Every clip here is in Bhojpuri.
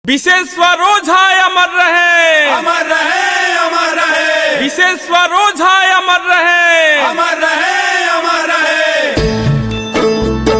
विशेश्वर ओझा अमर रहे अमर रहे अमर रहे विशेश्वर ओझा अमर रहे अमर रहे अमर रहे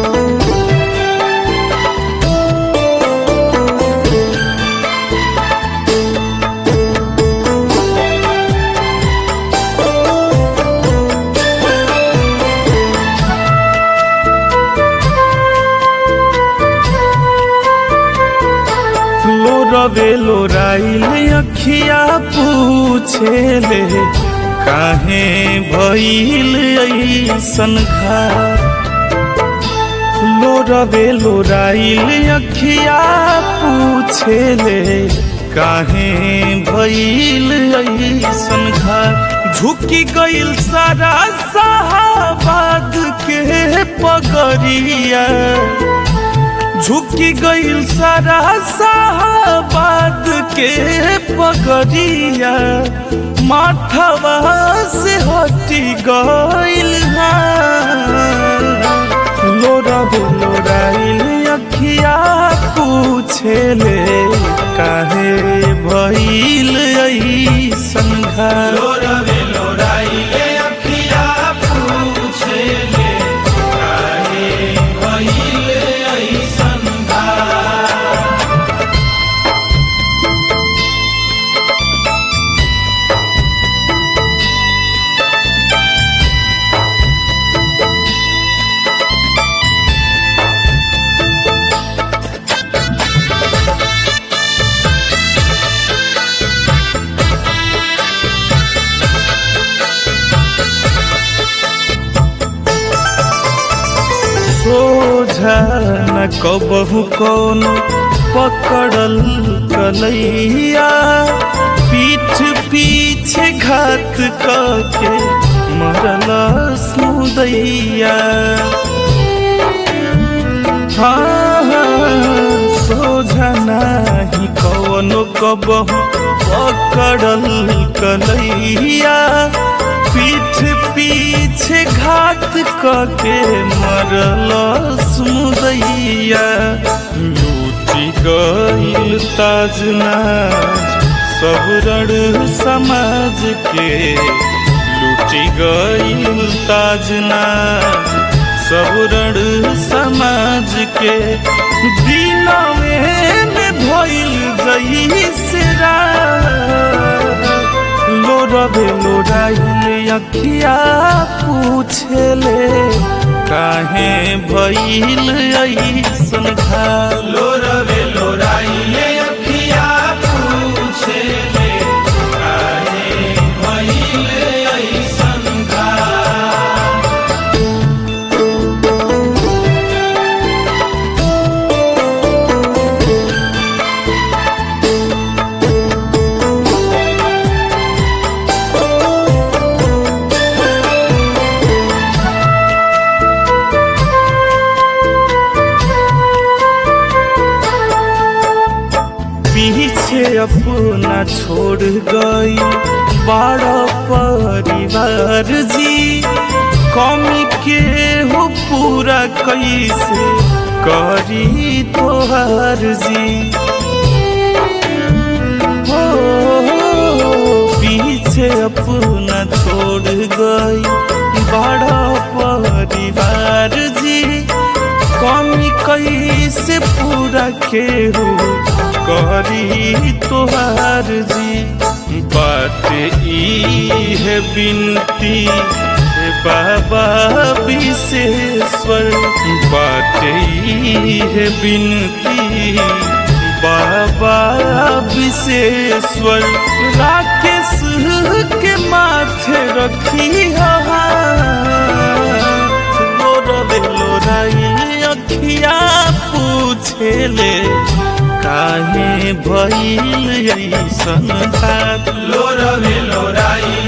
लोरवे लोराइल अखिया पूछेले काहे भइल ऐसन घात लोरवे लोराइल अखिया पूछेले काहे भइल ऐसन घात झुकी गइल सारा साहबाद के पगरिया झुकी गइल सारा साहबाद के पगरिया माथवा से हटी गइल लोरब लोराइल अखिया पूछेले काहे भइल ऐसन घात लोरवे लोराइले अखिया पूछेले काहे भइले ऐसन घात सोझा न कबहू कौन पकड़ल कलैया पीठ पीछे घात के मरल सुदैया हाँ हाँ, सोझा नाही कौनो कबहू पकड़ल कलैया पीठ पीछे घात के मरल सुदैया लूटी गइल ताजनाज सब रण समाज के लूटी गइल ताजनाज सब रण समाज के दिनवे में भइल जई से लोरबे लोराइल अखिया पूछेले काहे भइल ऐसन घाल लोरवे लोराइले अखिया पूछेले काहे भइले ऐसन घात पीछे अपना छोड़ गई बड़ा परिवार जी कमी के हो पूरा कैसे करी तोहार जी हो पीछे अपना छोड़ गई बड़ा परिवार जी कमी कैसे पूरा के हो करी तोहार जी बात ई है बिनती हे बाबा विशेश्वर बात ई है बिनती बाबा विशेश्वर राकेश के माथे रखी लोरबे लोराई अखिया पूछेले काहे भइल ऐसन बात लोरवे लोराइले